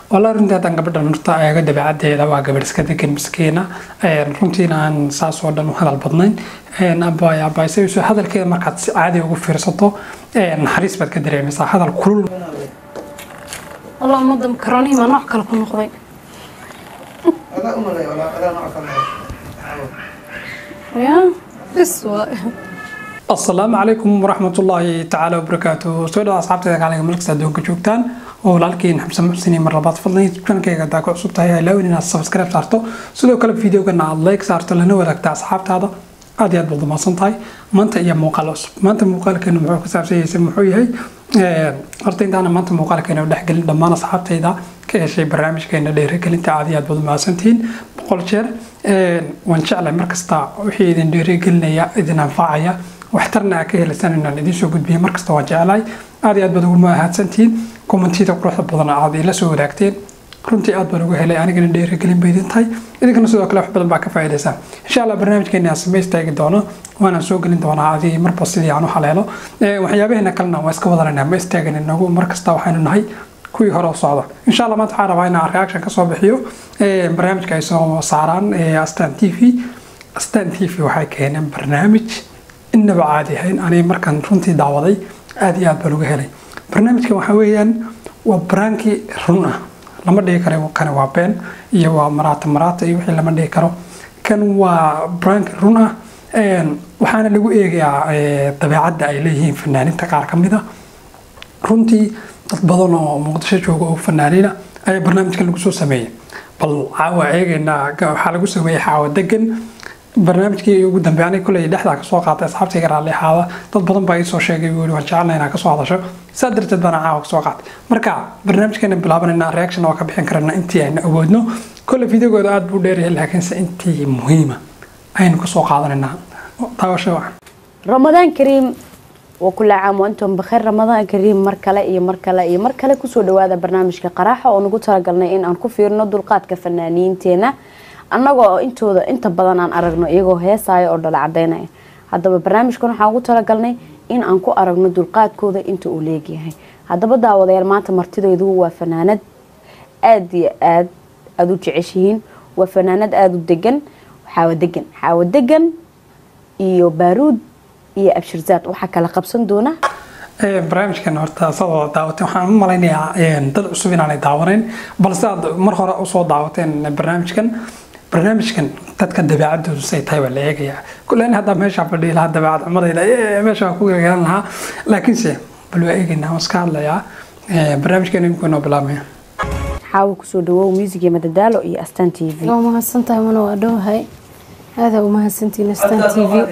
walaa runtii haddaan gabadhan horta eega dabeecadeeda waa gabadh iska degan miskiina runtiina aan saas oo dhan u hadal badnayn abay abaysayso hadalkeeda markaad si caadi ugu fiirsato naxariis baad ka dareemaysaa hadal kulul والله ummadda makaronihi maa nooc kale ku noqday adaa u malay walaa adaa nooc kale ya bis waa asalaamu calaykum waraxmatullaahi tacaala wabarakaatu soo dhawa asxaabteeda kaaliga malkasta adduunka joogtaan oo walaalkiin xamsan muxsini mar labaad fadlan youtube-kankayga hadaa ku cusub tahay halaawin inaad subscribe saarto sidoo kale videogana aad like saarto lana wadaagta asxaabtaada aad iyo aad baad umahadsan tahay maanta iyo muuqaal cusub maanta muuqaalkeenu muxuu ku saabsan yahay muxuu yahay horta intaana maanta muuqaalkeena dhexgelin dhammaan asxaabtayda ka heshay barnaamijkeena dhiirigelinta aad iyo aad baad umahadsantihiin boqol jeer waan jeclay markasta wixii idin dhiirigelinaya idin anfacaya waxtarna aa ka helaysaan inaan idiin soo gudbiyo markasta waan jeclahay aad iyo aad baad ugu mahadsantihiin kommentiyada quruxda badan aad ila soo wadaagteen runtii aad baan uga helay anigana dhiirigelin bay idin tahay idinkana sidoo kale wax badan baa ka faa'iidaysaan insha allah barnaamijkeena aan samay istaagi doono waanaan soo gelin doonaa adig marba sidii aan u haleelo waxyaabaheena kalena waa iska wadalanaa ma istaagin inagu markasta waxaynu nahay kuwii hore u socda insha allah maanta waxaan rabaa inaan reaction kasoo bixiyo barnaamijka ay soo saaraan astan t v astan t v waxay keeneen barnaamij inaba caadi ahayn aniga markaan runtii daawaday aad iyo aad baan uga helay barnaamijkan waxaa weeyaan waa baraanki run ah lama dhigi karo kani waa been iyo waa maraata maraata iyo wixii lama dhigi karo kan waa baraanki run ah waxaana lagu eegayaa dabeecadda ay leeyihiin fanaaninta qaar ka mid a runtii dad badan oo muqdisho jooga oo fanaaniina ayaa barnaamijkan lagu soo sameeyey bal caawa eegaynaa waxaa lagu sameeyey xaawa degan barnaamijkii ugu dambeey aniga kuley dhexdaa kasoo qaatay asxaabtayga raalli ahaada dad badan baa iisoo sheegay weli waan jecelna inaa kasoo hadasho saa darteed baana caawa kasoo qaatay marka barnaamijkeena bilaabanayna reaction waa ka bixin karana intii aynu awoodno kole videogooda aad buu dheeryahay laakiinse intii muhiima aynu kasoo qaadanaynaa daawasho wacan ramadaan kariim waa kula caam antum bakheer ramadaan kariim mar kale iyo mar kale iyo mar kale kusoo dhawaada barnaamijka qaraaxa oo nagu talagalnay in aan ku fiirno dulqaadka fanaaniinteena annagoo intooda inta badan aan aragno iyagoo heesaya oo dhala cadeynaya haddaba barnaamijkan waxaan ugu talagalnay in aan ku aragno dulqaadkooda inta uu leegyahay haddaba daawadayaal maanta martidaydu waa fanaanad aada iyo aad aada u jeceshihiin waa fanaanad aada u degan xaawo degan xaawo degan iyo baaruud iyo abshirzaad waxaa kala qabsan doona barnaamijkan horta sadoo daawatay waxaan u malaynayaa dad cusub inaanay daawanayn balse aad mar hore usoo daawateen barnaamijkan barnaamijkan dadka dabeecadoodu say tahay baa la eegayaa kulen haddaa meeshaa fadhihi lahaa dabeecad xumadayda meesha waa ku gargaran lahaa laakiinse bal waa eegaynaa waan iska hadlayaa barnaamijkan iminku inoo bilaabmaya xaawo kusoo dhawow music iyo madadaalo iyo astaan t v waa mahadsan tahay mana waa dhowahay aadaa u mahadsantihiin astaan t v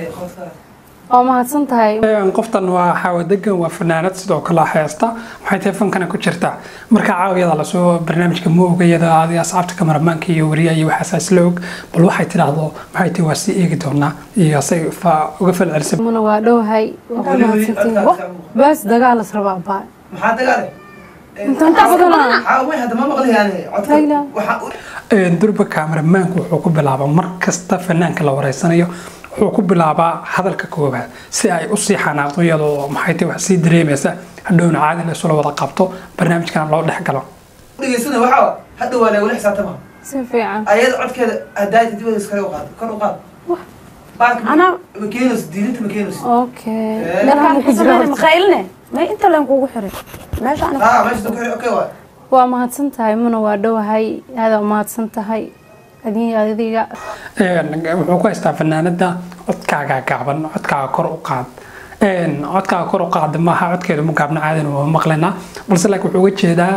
waa mahadsan tahay qoftan waa xaawa degan waa fanaanad sidoo kale heesta waxay tahay fankana ku jirtaa marka caawiyada lasoo barnaamijka ma ogayada adi asxaabta kamaramaanka iyo wariya iyo waxaasaa isla og bal waxay tidhaahdo maxay tahay waa sii eegi doonaa iyo say uga falcelisay mana waa dhowahay waa ku mahadsantihiin baas dagaalas rabaa baa maxaa dagaale intaan ka badanaa maxaa wey hadda ma maqlayaane Layla. codka waxaa durba kamaramaanku wuxuu ku bilaabaa mar kasta fanaanka la wareysanayo wuxuu ku bilaabaa hadalka koobaad si ay usii xanaaqdo iyadoo maxay tahay wax sii dareemaysa hadhowna caadi la isula wada qabto barnaamijkana loo dhex galo dhegeysana waxaa hadda waa lagula xisaabtama si fiican ayada codkeeda hadaayta dibada iskaga qaad kor u qaad baalka Ana- ma keenayso diilinta ma keenayso okay Eh. Meelaha ku jira horta. maqaylne may inta leen kugu xiray meesha aniga haa meesha dadku okay waa waa mahadsan tahay mana waa dhowahay aadaa u mahadsan tahay adin adiga wuxuu ku haystaa fanaanada codkaaga gaaban codkaaga kor u qaad codkaaga kor u qaada maaha codkeedu ma gaabna caadina waa maqlaynaa balse laakiin wuxuu uga jeedaa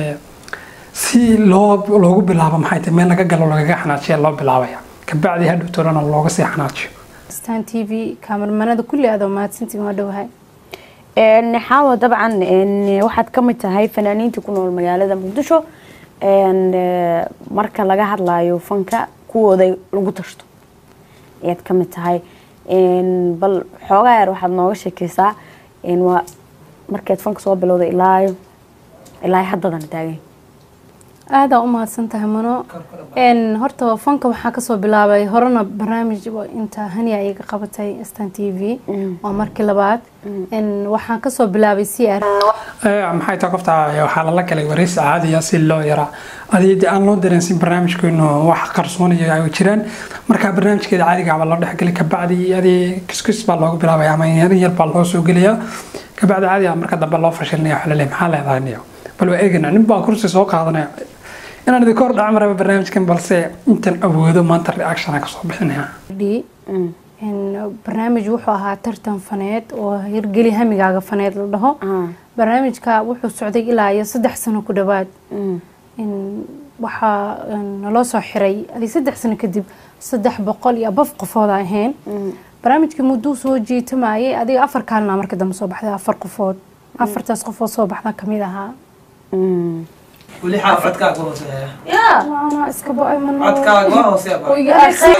si loo loogu bilaabo maxay tahay meel laga galo lagaga xanaajiya loo bilaabaya kabacdi hadhow tolana looga sii xanaajiyo astaan t v kaamarmanada kulli aadaa u mahadsantihiin waa dhowahay Een, xaawo dabcan een, waxaad ka mid tahay fanaaniinta ku nool magaalada muqdisho een, ee, marka laga hadlayo fanka kuwooda lagu tashto ayaad ka mid tahay Een, bal xoogaa yar waxaad nooga sheekeysaa een, waa markeed fanka soo bilowday ilaayo ilaa haddadan taagan aadaa u mahadsan tahay mano n horta fanka waxaa kasoo bilaabay horena barnaamij inta hania iga qabatay stan t v waa markii labaad n waxaan kasoo bilaabay c r maxay tahay qofta waxaa lala galay wareysi caadiya si loo yaraa adii aan loo dareensin barnaamijkeenu wax qarsoonaya ay jiraan marka barnaamijkeeda caadiga baa loo dhexgelay kabacdi adii kiskis baa loogu bilaabaya ama yarin yar baa loo soo gelaya kabacdi caadiga marka dambe loo fashilinaya waxa laleeyahay maxaa leedahay niyo bal waa eegana nin baa kursi soo qaadanaya inaan idinka hor dhac maraba barnaamijkan balse intan awoodo maanta reaction kasoo bixinaya d n barnaamij wuxuu ahaa tartan faneed oo hirgeli hamigaaga faneed la dhaho barnaamijka wuxuu socday ilaa iyo saddex sano ku dhawaad n waxaa naloo soo xiray adi saddex sano kadib saddex boqol iyo abaf qofooda ahayn barnaamijkii mudduu soo jiitamayay adiga afar kaalina marka dambe soo baxday afar qofood afartaas qofood soo baxda kamid ahaa weli xaaf codkaaga waa hooseeya Waana iska bo-ay ma noo- codkaaga waa hooseeya oo iga aarsan.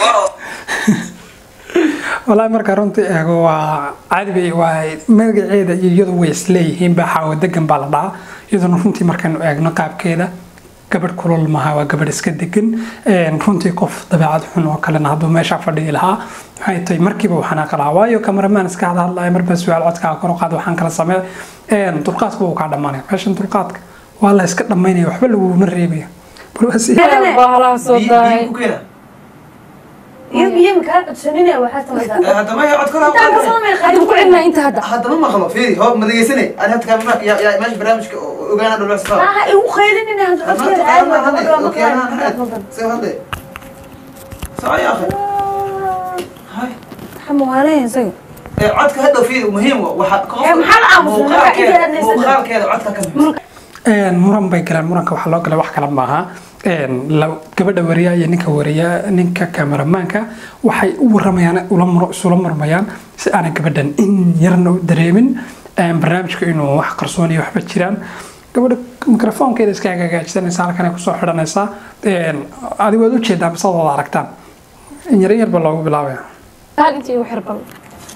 walaahi marka runtii eego waa caadi bay waa magaceeda iyo iyadu way isleeyihiin baa xaawo degan baa la dhahaa iyaduna runtii markaynu eegno qaabkeeda gabadh kulul maha waa gabadh iska degan Een, runtii qof dabeecad xun oo kalena hadduu meesha fadhiyi lahaa maxay tahay markiiba uu xanaaqa lahaa waayo kamaramaan iska hada hadlaya marba su-aal codkaaga kor u qaad waxaan kala samee Een, dulqaadka wuu kaa dhammaanaya meeshan dulqaadka waa la iska dhammaynaya waxba laguna reebaya bal waa si Bahalaa soo daay. ku keena iyo biyo makaa codsanine waxaa samaysaa haddama ya codkana intaan ka soo meel Hadda ku celina inta hadda. haddama maqlo fiiri hoo ma dhegeysane ani hadda kaamima yaa yaa meesha barnaamijka ogaana dhulwax safaa aha igu qaylinine hadda codkeeda aad baa gabadha maqlaan سير هذا صحيح يا اخي هاي xamuwaanaya isaga عدك هذا فيه مهم وحق إيه، محل عمس، مرة إنت هذا يصدق. مقال كذا عدك كم Een, muran bay galeen muranka waxaa loo galay wax kale maaha Een, la- gabadha wariya iyo ninka wariya ninka kameramaanka waxay u waramayaan ula mur- isula murmayaan si aanay gabadhan in yarna u dareemin Een, barnaamijka inuu wax qarsoon iyo waxba jiraan gabadha mikrofoonkeeda iska hagaajisanaysa halkan ay kusoo xidhanaysaa Een, adigu waad ujeedaa mise waad aragtaan in yar in yar baa loogu bilaabaya Hal inta igu xir bal.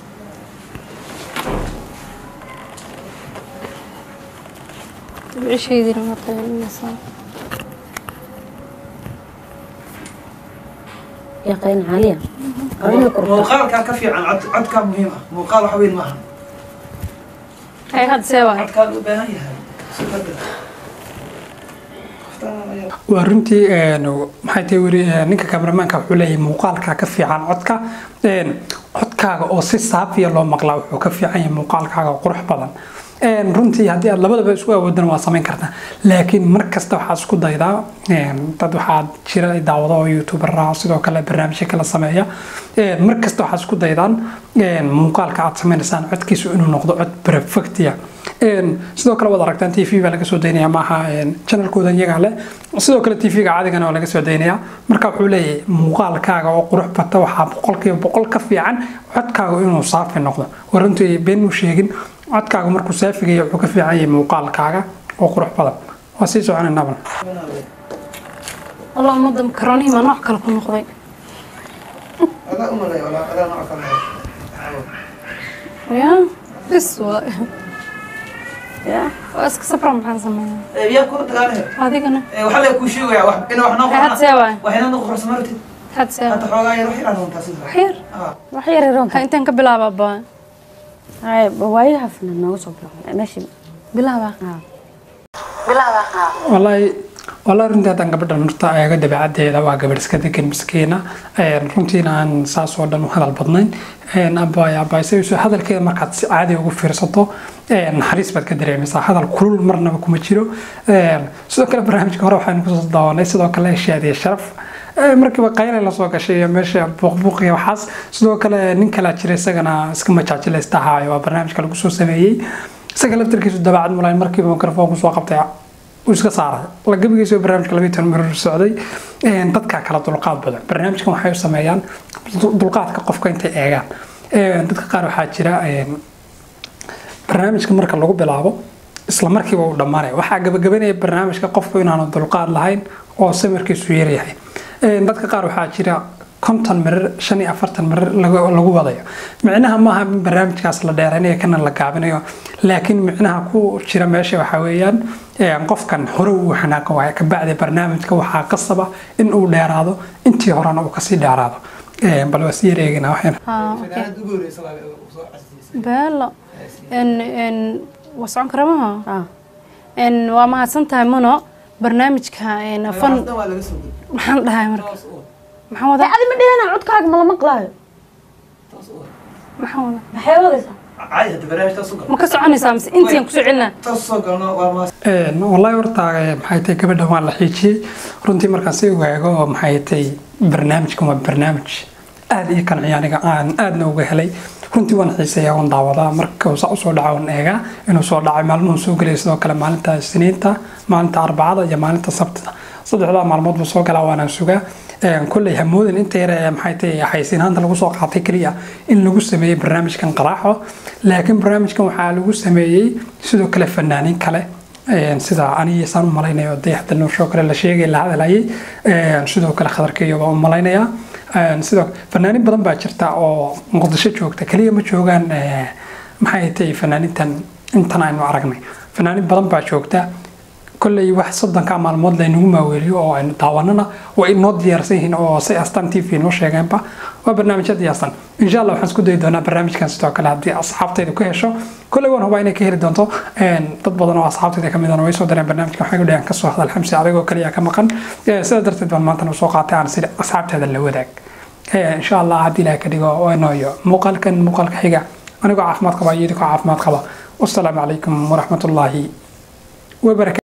Cishaydina ma qaylinaysaa. yaqaan caliya qalina korta مقال كان كفي عن عد عد كان مهم مقال حوين معها Ay hadda see waay. عد كان بهاي waa runtii een, maxay tahay weri een, ninka kameramaanka wuxuu leeyahay muuqaalka ka fiican codka een, codkaaga oo si saafiya loo maqlaa wuxuu ka fiican yahay muuqaalkaaga oo qurux badan Een, runtii haddii aad labadaba isku awoodana waa samayn kartaa laakiin mar kasta waxaad isku daydaa een, dad waxaad jira ay daawado oo youtuber ah sidoo kale barnaamijyo kala sameeya Een, mar kasta waxaad isku daydaan een, muuqaalka aad sameynaysaan codkiisu inuu noqdo cod perfectia Een, sidoo kale waad aragtaan t v baa laga soo daynaya maaha een, channelkooda iyagaa leh sidoo kale t v-ga caadigana waa laga soo daynaya marka wuxuu leeyahay muuqaalkaaga oo qurux bata waxaa boqolkiiba boqol ka fiican codkaaga inuu saafi noqdo waa runtii been mu sheegin codkaaga markuu saafigaya wuxuu ka fiican yahay muuqaalkaaga oo qurux badan waa sii soconaynaba Allah ummadda makaroonihii ma nooc kale ku noqday. هذا أمر ولا هذا نوع كان Ya, bis waay. ya Waa iska sabra maxaan sameeyaa. يا كنت قاله Adigana. وحلا يكون شيء ويا واحد إنه إحنا Ay hadda see waay. وإحنا نخرج سمرتي Hadda see أنت waay. حوجا يروح يلعب وأنت سيدنا Xir. آه wax yar yaroonta Ha intaan ka bilaabaa baa. hay waayaha finan nooga soo bilaabay meeshii Bilaabaa. wallaahi wallaahi runtii haddaan gabadhan horta eego dabeecadeeda waa gabadh iska degan miskiina Een, runtiina aan saas oo dhan u hadal badnayn Een, abaay abaayse hadalkeeda markaad si caadi ugu fiirsato een, naxariis baad ka dareemaysaa hadal kulul marnaba kuma jiro Een, sidoo kale barnaamijka hore waxaynu kusoo daawanay sidoo kale shaadiye sharaf Ee, markiiba qaylay lasoo gashay iyo meesha buuqbuuq iyo waxaas sidoo kale nin kalaa jira isagana iska majaajilaysta ahaayo waa barnaamijka lagu soo sameeyey isaga laftarkiisu dabeecad mulayn markiiba mikrofoonku soo qabtay uu iska saaray la gabigiisa barnaamijka labiyi toban mirir socday Een, dadka kala dulqaad badan barnaamijkan waxay u sameeyaan dul- dulqaadka qofka intay eegaan Een, dadka qaar waxaa jira een, barnaamijka marka lagu bilaabo isla markiiba uu dhammaanaya waxaa gabagabanaya barnaamijka qofku inaanu dulqaad lahayn oo samirkiisu yaryahay Een, dadka qaar waxaa jira konton mirir shan iyo afartan mirir lagu lagu wadayo micnaha maaha in barnaamijkaas la dheeraynayo kana la gaabinayo laakiin micnaha ku jira meesha waxaa weeyaan een, qofkan hore uu xanaaqo waaye kabacdi barnaamijka waxaa qasaba in uu dheeraado intii horena uu kasii dheeraado Een, bal waa sii yareegina waxayna ها اوكي fanaanad ugu horeysa waa soo casiisay beelo ان ان وسعون كرمها ah ان وما هسنتها منو برنامجka ان فن Waxaas dhan waa laga soo gudbay maxaan dhahay marka toos u wad maxaan wada adi ma dhihana codkaaga ma la maqlaayo toos u wad maxaan wada maxay wadaysaa caadi hadda barnaamij toos u gal ma ka soconaysaa mise intiin ku socelina toos soo galno waa maas Een, wallahi horta eh, maxay tahay gabadha waan la xiijiyey runtii markaan si waago maxay tahay barnaamijkan waa barnaamij aad ii qanciya aniga aan aadna uga helay runtii waan xiiseeyaa waan daawadaa marka uu saa usoo dhaco waan eegaa inuu soo dhacay maalmuhu soo gelaya sidoo kale maalinta isniinta maalinta arbacada iyo maalinta sabtida saddexdaa maalmood buu soo galaa waanaan sugaa Een, kolley hamoodin inta yar ee maxay tahay xaysiinaanta lagu soo qaatay keliya in lagu sameeyey barnaamijkan qaraaxo laakiin barnaamijkan waxaa lagu sameeyey sidoo kale fanaaniin kale Een, sida aniga saan u malaynayo dayaxda nuursho kale la sheegay la hadlayay Een, sidoo kale khadarkeeyo baan u malaynayaa Een, sidoo fanaaniin badan baa jirta oo muqdisho joogta kaliya ma joogaan eh, maxay tahay fanaaniintan intan aynu aragnay fanaaniin badan baa joogta kolley wax soddonka maalmood laynagu maaweeliyo oo aynu daawanana way inoo diyaarsan yihiin oo say astaan t v noo sheegeenba waa barnaamijya diyaarsan insha allah waxaan isku dayi doonaa barnaamijkan sidoo kale haddii asxaabtaydu ka hesho kolley waan hubaa inay ka heli doonto Een, dad badan oo asxaabtayda kamid ahna way soo dareen barnaamijkan waxay udhahan kasoo hadal xamsi adigoo kaliya ka maqan Eh, sidaa darteed baan maantana usoo qaatay aan sida asxaabteeda la wadaag Eh, insha allah haddii ilaah ka dhigo waynooyo muuqaalkan muuqaalka xiga anigoo caafimaad qaba iyo idikoo caafimaad qaba wasalaamu calaykum waraxmatullaahi wabarakatu